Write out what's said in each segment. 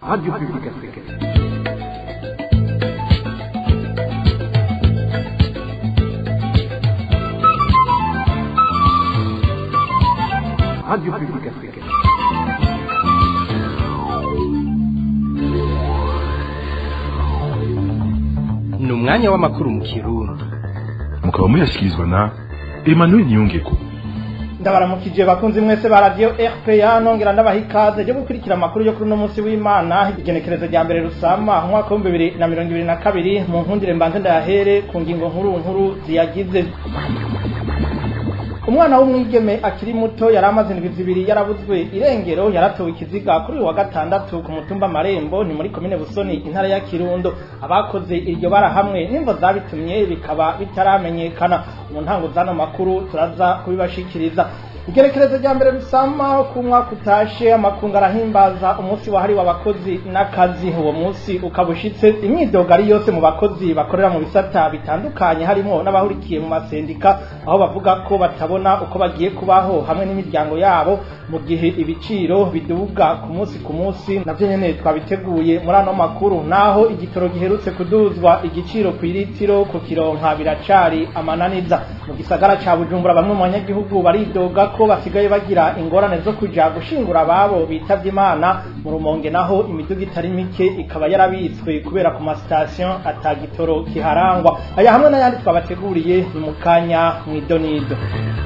Radio Publique Africaine. Radio Publique Africaine. ni umwanya w'amakuru mu kirundi mukaba muyashyikirizwa na emmanuel niyongeko ndabaramukije bakunzi mwese ba radio RPA nongera ndabaha ikaze ryo gukurikira amakuru yo kuri uno munsi w'Imana igenekerezo rya mbere rusama mu mwaka w'ibihumbi bibiri na mirongo ibiri na kabiri mu nkundire mbanze ndayahere ku ngingo nkuru nkuru ziyagize umwana w'umwigeme akiri muto yari amaze indwi zibiri yarabuzwe irengero yaratowe ikiziga kuri uyu wa gatandatu ku mutumba marembo ni muri komine busoni intara ya kirundo abakoze iryo bara hamwe n'imvo zabitumye bikaba bitaramenyekana mu ntango z'ano makuru turaza kubibashikiriza igerekerezo rya mbere rusama ku mwaka utashe amakungu arahimbaza umunsi wahariwe abakozi n'akazi uwo munsi ukaba ushitse imyidogo ari yose mu bakozi bakorera mu bisata bitandukanye harimo n'abahurikiye mu masendika aho bavuga ko batabona uko bagiye kubaho hamwe n'imiryango yabo mu gihe ibiciro biduga ku munsi ku munsi navyo nyene twabiteguye muri ano makuru naho igitoro giherutse kuduzwa igiciro ku iritiro ku kironka biracari amananiza mu gisagara ca bujumbura bamwe mu banyagihugu baridoga ko basigaye bagira ingorane zo kuja gushingura ababo bitavye imana mu rumonge naho imiduga itari mike ikaba yarabitswe kubera ku masitasiyo ata gitoro kiharangwa aya hamwe n'ayandi twabateguriye ni mu kanya mw'idonido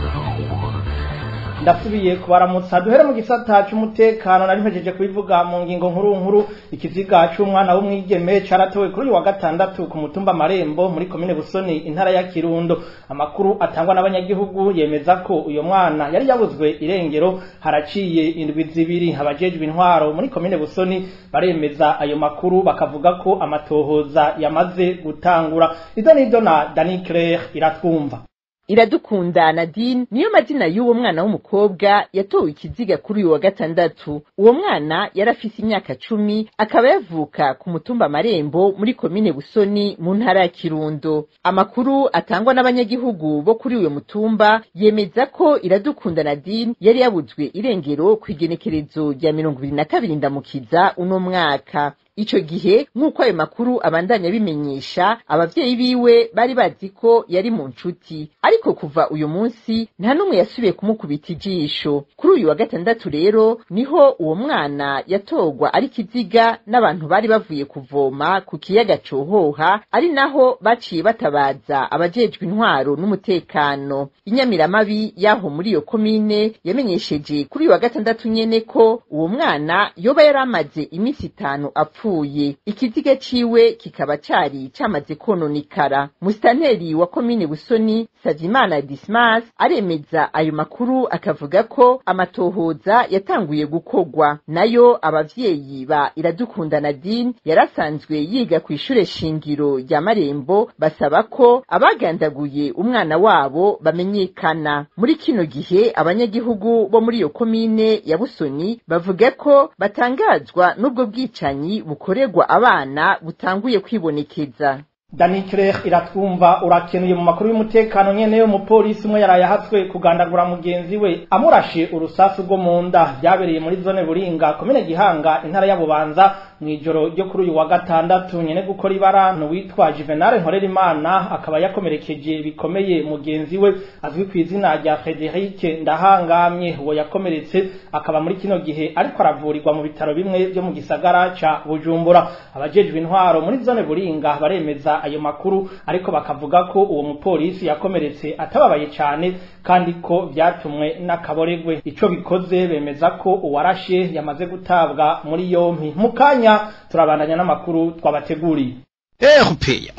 ndasubiye kubaramutsa duhere mu gisata c'umutekano nari mpejeje kubivuga mu ngingo nkuru nkuru ikiziga c'umwana w'umwigeme caratowe kuri uyu wa gatandatu ku mutumba marembo muri komine busoni intara ya kirundo amakuru atangwa n'abanyagihugu yemeza ko uyo mwana yari yabuzwe irengero haraciye indwi zibiri abajejwe intwaro muri komine busoni baremeza ayo makuru bakavuga ko amatohoza yamaze gutangura izo nizo na dani claire iratwumva iradukunda nadine niyo mazina y'uwo mwana w'umukobwa yatowe ikiziga kuri uyu wa gatandatu uwo mwana yari afise imyaka cumi akaba yavuka ku mutumba marembo muri komine busoni mu ntara ya kirundo amakuru atangwa n'abanyagihugu bo kuri uyo mutumba yemeza ko iradukunda nadine yari yabuzwe irengero ku igenekerezo rya mirongo ibiri na kabiri ndamukiza uno mwaka ico gihe nk'uko ayo makuru abandanya bimenyesha abavyeyi biwe bari bazi ko yari mu nshuti ariko kuva uyu munsi nta n'umwe yasubiye kumukubita ijisho kuri uyu wa gatandatu rero niho uwo mwana yatorwa ari kiziga n'abantu bari bavuye kuvoma ku kiyaga cohoha ari naho baciye batabaza abajejwe intwaro n'umutekano inyamiramabi y'aho muri iyo komine yamenyesheje kuri uyu wa gatandatu nyene ko uwo mwana yoba yari amaze iminsi itanu apfuye yapfuye ikiziga ciwe kikaba cari camaze kononekara musitanteri wa komine busoni savimana dismas aremeza ayo makuru akavuga ko amatohoza yatanguye gukorwa nayo abavyeyi ba iradukunda nadine yarasanzwe yiga ku ishure shingiro rya marembo basaba ko abagandaguye umwana wabo bamenyekana muri kino gihe abanyagihugu bo muri iyo komine ya busoni bavuga ko batangazwa n'ubwo bwicanyi bukorerwa abana butanguye kwibonekeza Dani Claire iratwumva urakenuye mu makuru y'umutekano nyene yo mupolisi umwe yaraye ahatswe kugandagura mugenzi we amurashe urusasu rwo mu nda byabereye muri zone Buringa komine Gihanga intara ya Bubanza mwijoro ryo kuri uyu wa gatandatu nyene gukora ibara witwa Juvenal Nkorerimana akaba yakomerekeje bikomeye mugenzi we azwi ku izina rya Frederic Ndahangamye uwo yakomeretse akaba muri kino gihe ariko aravurirwa mu bitaro bimwe byo mu gisagara ca Bujumbura abajejwe intwaro muri zone Buringa baremeza ayo makuru ariko bakavuga ko uwo mupolisi yakomeretse atababaye cyane kandi ko byatumwe n'akaboregwe ico bikoze bemeza ko uwarashe yamaze gutabwa muri yompi mu kanya turabandanya n'amakuru twabateguriye erupeya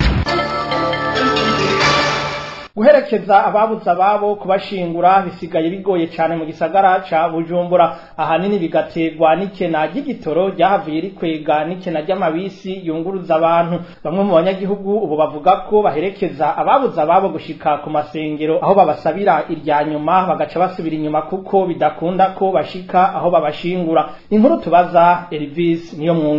guherekeza ababuze ababo kubashingura bisigaye bigoye cyane mu gisagara ca Bujumbura ahanini bigaterwa n'ikena ry'igitoro ryahavuye rikwega n'ikena ry'amabisi yunguruza abantu bamwe mu banyagihugu ubu bavuga ko baherekeza ababuze ababo gushika ku masengero aho babasabira irya nyuma bagaca basubira inyuma kuko bidakunda ko bashika aho babashingura inkuru tubaza Elvis niyo mwungere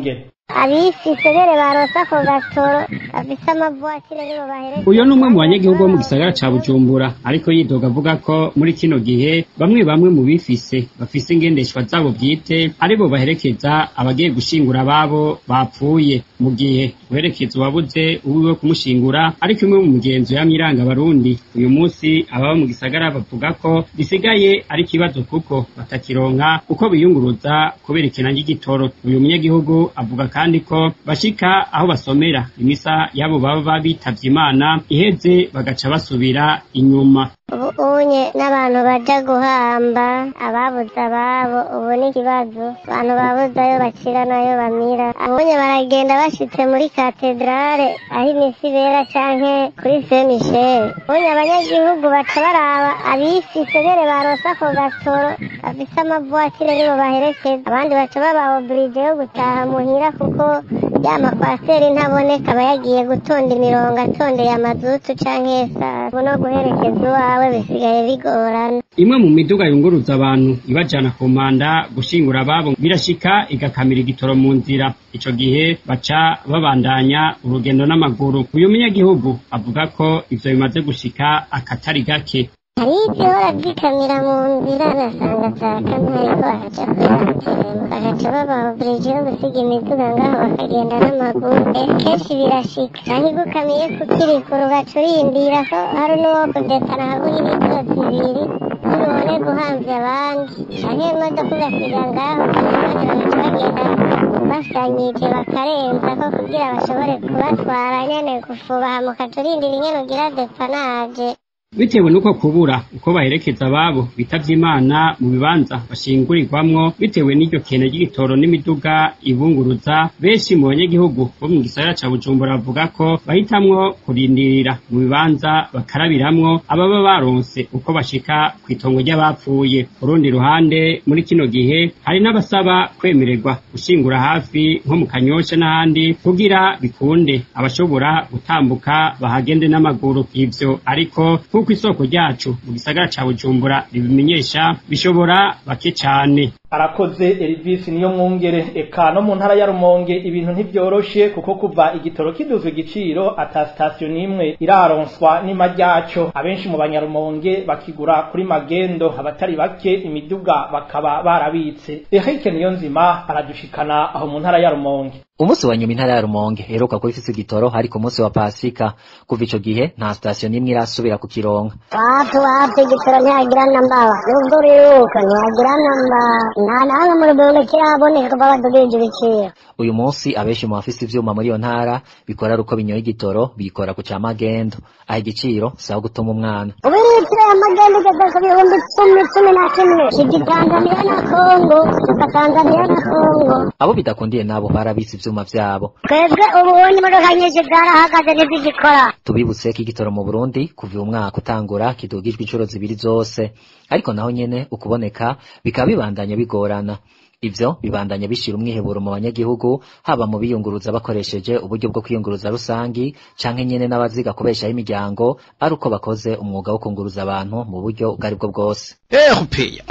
abifise bere baronse ako gatoro bafise amavuwatire nibo bahereza uyo ni umwe mu banyagihugu bo mu gisagara ca bujumbura ariko yidoga avuga ko muri kino gihe bamwe bamwe mu bifise bafise ingendeshwa zabo bwite aribo baherekeza abagiye gushingura ababo bapfuye mu gihe guherekeza uwabuze uwiwe kumushingura ari kimwe mu migenzo yamye iranga abarundi uyu munsi ababa mu gisagara bavuga ko gisigaye ari ikibazo kuko batakironka uko biyunguruza kubera ikena ry'igitoro uyu munyagihugu avuga kandi ko bashika aho basomera imisa y'abo baba bitavye imana iheze bagaca basubira inyuma ubu unye n'abantu baja guhamba ababuze ababo ubu ni ikibazo abantu babuze ayo bacira n'ayo bamira ubunye baragenda bashitse muri katedrale aho imisi ibera canke kuri se michel ubunye abanyagihugu baca baraba abifise bere baronse ako gatoro bafise amavuwatire nibo baherekeza abandi baca baba oburije yo gutaha muhira kuko ya makwaseri ntaboneka aba yagiye gutonda imirongo atondeye amazutu canke esasi ubu no guherekeza uwawe bisigaye bigorana imwe mu miduga yunguruza abantu ibajana ku manda gushingura ababo birashika igakamira igitoro mu nzira ico gihe baca babandanya urugendo n'amaguru uyu munyagihugu avuga ko ivyo bimaze gushika akatari gake hari izihora zikamira mu nzira ugasanga zakamye ariko bakaja kuyatemba bagaca baba oburije yo gusiga imiduga ngaho bakagenda n'amaguru Eh, kenshi birashika canke igukamiye kukirikura ugaca urindira ko hari n'uwo kudetana habura imiduga zibiri ntibone guhamvya abandi canke imodoka ugasiga ngaho abandi bagaca bagenda basanyije bakarenza ko kugira bashobore kubatwara nyene gufubaha mukaca urindira ingene ugira depanaje bitewe n'uko kubura uko baherekeza ababo bitavye imana mu bibanza bashingurirwamwo bitewe n'iryo kena ry'igitoro n'imiduga ibunguruza benshi mu banyagihugu bo mu gisagara ca bujumbura bavuga ko bahitamwo kurindirira mu bibanza bakarabiramwo ababa baronse uko bashika kw'itongo ry'abapfuye ku rundi ruhande muri kino gihe hari n'abasaba kwemererwa gushingura hafi nko mu kanyosha n'ahandi kugira bikunde abashobora gutambuka bahagende n'amaguru ivyo ariko nk'uko isoko ryacu mu gisagara ca bujumbura ribimenyesha bishobora bake cane arakoze Elvis niyo mwungere eka no mu ntara ya Rumonge ibintu ntibyoroshe kuko kuva igitoro kiduzwe igiciro ata station nimwe iraronswa nima ryaco abenshi mu banyarumonge bakigura kuri magendo abatari bake imiduga bakaba barabitse Eric Niyonzima aradushikana aho mu ntara ya Rumonge umunsi wa nyuma intara ya rumonge heruka kuba ifise igitoro ariko umunsi wa pasika kuva ico gihe nta sitasiyo n'imwe irasubira kukironka watu watu igitoro ntihagira nambawa nubwo uriruka ntihagira namba nta nahamwe mu rumonge kiraboneka kuva badugirije ibiciro uyu munsi abenshi mu bafise ivyuma muri iyo ntara bikora ari uko binyoye igitoro bikora ku ca magendo aho igiciro saho gutuma umwana ubu litiro ya magendo igeze ku bihumbi cumi cumi na kimwe kija tanzaniya na kongo kuva tanzaniya na kongo abo bidakundiye nabo barabise ivyuma vyabo twebwe ubu ubundi imodoka nyinshi zarahagaze ntizigikora tubibutse ko igitoro mu burundi kuva uyu mwaka utangura kidugijwe inshuro zibiri zose ariko naho nyene ukuboneka bikaba bibandanya bigorana ivyo bibandanya bishira umwiheburo mu banyagihugu haba mu biyunguruza bakoresheje uburyo bwo kwiyunguruza rusangi canke nyene n'abaziga kubeshaho imiryango ari uko bakoze umwuga wo kunguruza abantu mu buryo ubwo aribwo bwose erupeya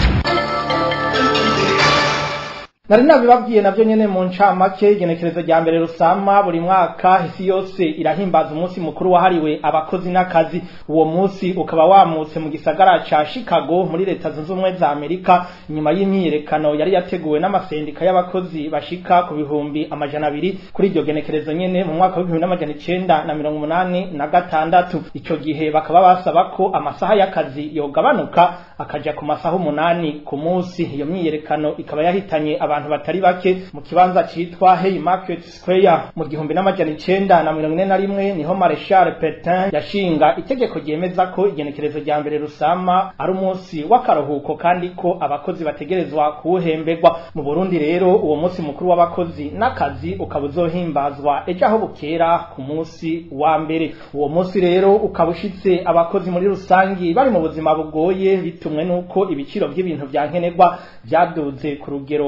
nari nabibabwiye navyo nyene mu ncamake igenekerezo rya mbere rusama buri mwaka isi yose irahimbaza umunsi mukuru wahariwe abakozi n'akazi uwo munsi ukaba wamutse mu gisagara ca chicago muri leta zunze ubumwe za amerika inyuma y'imyiyerekano yari yateguwe n'amasendika y'abakozi bashika ku bihumbi amajana abiri kuri iryo genekerezo nyene mu mwaka w'ibihumbi n'amajana icenda na mirongo umunani na gatandatu ico gihe bakaba basaba ko amasaha y'akazi yogabanuka akaja ku masaha umunani ku munsi iyo myiyerekano ikaba yahitanye abantu batari bake mu kibanza citwa Hey Market Square mu gihumbi n'amajana icenda na mirongo ine na rimwe niho Marshal Petain yashinga itegeko ryemeza ko igenekerezo rya mbere rusama ari umunsi w'akaruhuko kandi ko abakozi bategerezwa kuwuhemberwa mu Burundi rero uwo munsi mukuru w'abakozi n'akazi ukaba uzohimbazwa ejo aho bukera ku munsi wa mbere uwo munsi rero ukaba ushitse abakozi muri rusangi bari mu buzima bugoye bitumwe n'uko ibiciro by'ibintu vya nkenerwa vyaduze ku rugero rwo hejuru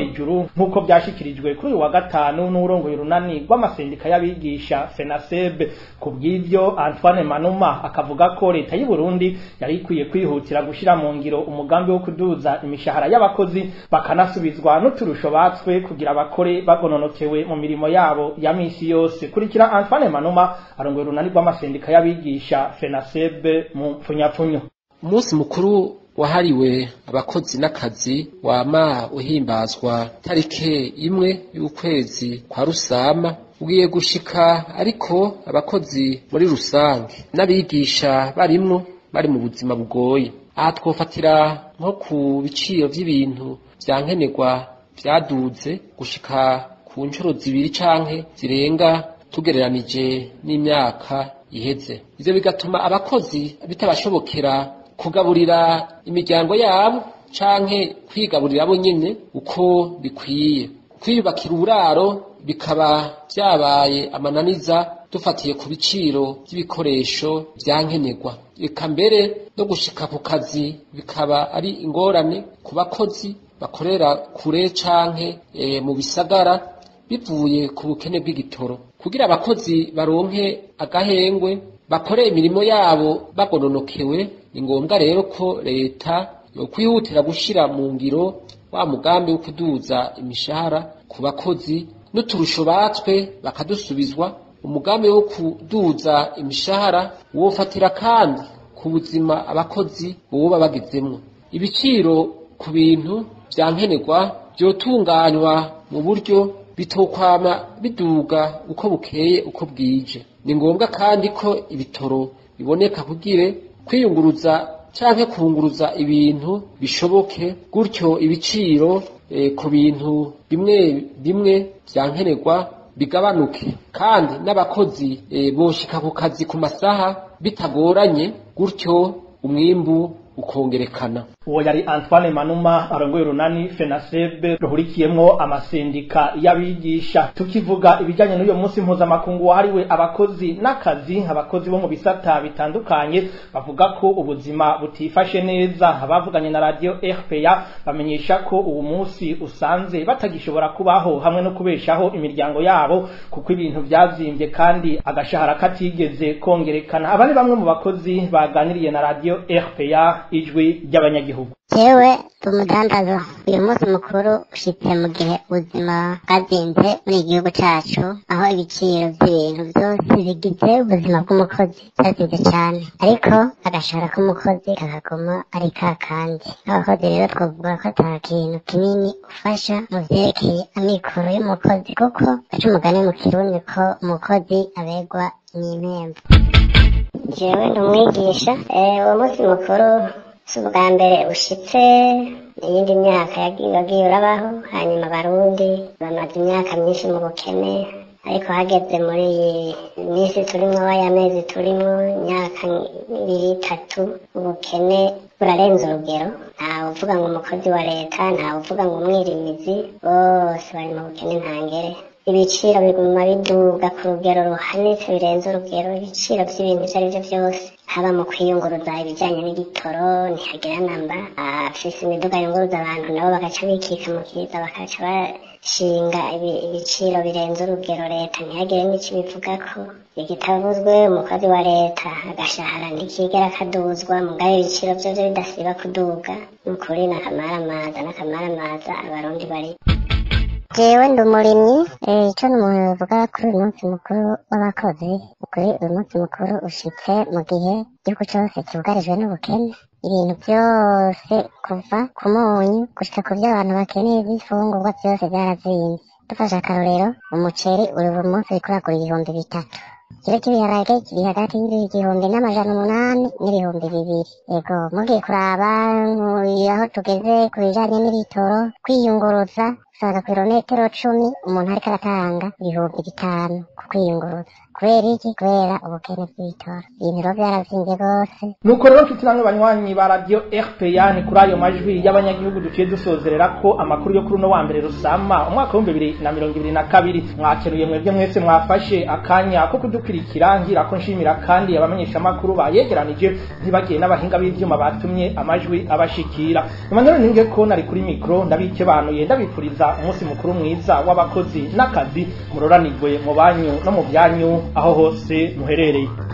hejuru nk'uko byashikirijwe kuri uyu wa gatanu n'urongoye urunani rw'amasendika y'abigisha fenasebe ku bw'ivyo antoine manuma akavuga ko leta y'u burundi yari ikwiye kwihutira gushira mu ngiro umugambi wo kuduza imishahara y'abakozi bakanasubizwa n'uturusho batswe kugira bakore bagononokewe mu mirimo yabo ya misi yose kurikira antoine manuma arongoye urunani rw'amasendika y'abigisha fenasebe mu mpfunyapfunyo umunsi mukuru wahariwe abakozi n'akazi wama uhimbazwa tarike imwe y'ukwezi kwa rusama ugiye gushika ariko abakozi muri rusange n'abigisha barimwo bari mu buzima bugoye aha twofatira nko ku biciro vy'ibintu vya nkenerwa vyaduze gushika ku nshuro zibiri canke zirenga tugereranije n'imyaka iheze ivyo bigatuma abakozi bitabashobokera kugaburira imiryango yabo canke kwigaburira bo nyene uko bikwiye kwiyubakira uburaro bikaba vyabaye amananiza dufatiye ku biciro vy'ibikoresho vya nkenerwa eka mbere no gushika ku kazi bikaba ari ingorane ku bakozi bakorera kure canke e, mu bisagara bivuye ku bukene bw'igitoro kugira abakozi baronke agahengwe bakore imirimo yabo bagononokewe ni ngombwa rero ko leta yokwihutira gushira mu ngiro wa mugambi wo kuduza imishahara ku bakozi n'uturusho batswe bakadusubizwa umugambi wo kuduza imishahara wofatira kandi ku buzima abakozi boba bagezemwo ibiciro ku bintu vya nkenerwa vyotunganywa mu buryo bitokwama biduga uko bukeye uko bwije ni ngombwa kandi ko ibitoro biboneka kugire kwiyunguruza canke kunguruza ibintu bishoboke gutyo ibiciro e, ku bintu bimwe bimwe vya nkenerwa bigabanuke kandi n'abakozi e, boshika ku kazi ku masaha bitagoranye gutyo umwimbu ukongerekana uwo yari antoine manuma arongoye urunani fenasebe ruhurikiyemwo amasendika y'abigisha tukivuga ibijanye n'uyo munsi mpuzamakungu wahariwe abakozi n'akazi abakozi bo mu bisata bitandukanye bavuga ko ubuzima butifashe neza abavuganye na radio rpa bamenyesha ko uwo munsi usanze batagishobora kubaho hamwe no kubeshaho imiryango yabo kuko ibintu vyazimbye kandi agashahara katigeze kongerekana aba ni bamwe mu bakozi baganiriye na radio rpa ijwi ry'abanyagihugu jewe umudandazo uyu munsi mukuru ushitse mu gihe ubuzima bwazinze muri iki gihugu cacu aho ibiciro vy'ibintu vyose bigize ubuzima bw'umukozi vyazinze cane ariko agashahara k'umukozi kakaguma ari ka kandi abakozi rero twavuga ko ata kintu kinini ufasha mu vyerekeye amikoro y'umukozi kuko baca umugani mu kirundi ko umukozi abegwa n'impembo jewe ndi umwigisha uwo munsi mukuru si ubwa mbere ushitse iyindi myaka yagiye urabaho hanyuma abarundi bamaze imyaka myinshi mu bukene ariko hageze muri iyi minsi turimwo waya mezi turimwo imyaka ibiri itatu ubukene burarenze urugero ntawe uvuga ngo umukozi wa leta ntawe uvuga ngo umwirimizi bose bari mu bukene ntangere ibiciro biguma biduga ku rugero ruhanitse birenze urugero ibiciro by'ibintu ibyo ari byo byose haba mu kwiyunguruza ibijyanye n'igitoro ntihagira namba afise imiduga yunguruza abantu nabo bagaca bikika mu kiza bakaca bashinga ibiciro birenze urugero leta ntihagire n'icyo bivuga ko igitavuzwe umukozi wa leta agashahara ntikigera kaduzwa mugabe ibiciro byo byo bidasiba kuduga ni ukuri n'akamaramaza n'akamaramaza abarundi bari jewe ndi umurimyi icyo n'umuntu bivuga kuri uyu munsi mukuru w'abakozi kuri uyu munsi mukuru ushitse mu gihe igihugu cyose cyugarijwe n'ubukene ibintu byose kuva ku munyu gushika ku byo abantu bakeneye by'ifungurwa byose byarazinze dufashe akarorero umuceri uri buri munsi uriko uragura ibihumbi bitatu ikiro cy'ibiharage kiri hagati y'igihumbi n'amajana umunani n'ibihumbi bibiri yego mugiye kuraba aho tugeze ku bijanye n'ibitoro kwiyunguruza usanga ku birometero cumi umuntu ariko aratanga ibihumbi bitanu ku kwiyunguruza kubera iki kubera ubukene bw'ibitoro ibintu rero byarazimvye rwose nuko rero mfite namwe banywanyi ba radio rpa ni kuri ayo majwi y'abanyagihugu duciye dusozerera ko amakuru yo kuri uno wa mbere rusama umwaka w'ibihumbi bibiri na mirongo ibiri na kabiri mwakenuye mwebwe mwese mwafashe akanya ko kudukurikira ngira ko nshimira kandi abamenyeshamakuru bayegeranije ntibagiye n'abahinga b'ivyuma batumye amajwi abashikira emmanuel ninge ko nari kuri mikro ndabikebanuye ndabipfuriza umunsi mukuru mwiza w'abakozi n'akazi muroranirwe mu banyu no mu byanyu aho hose muherereye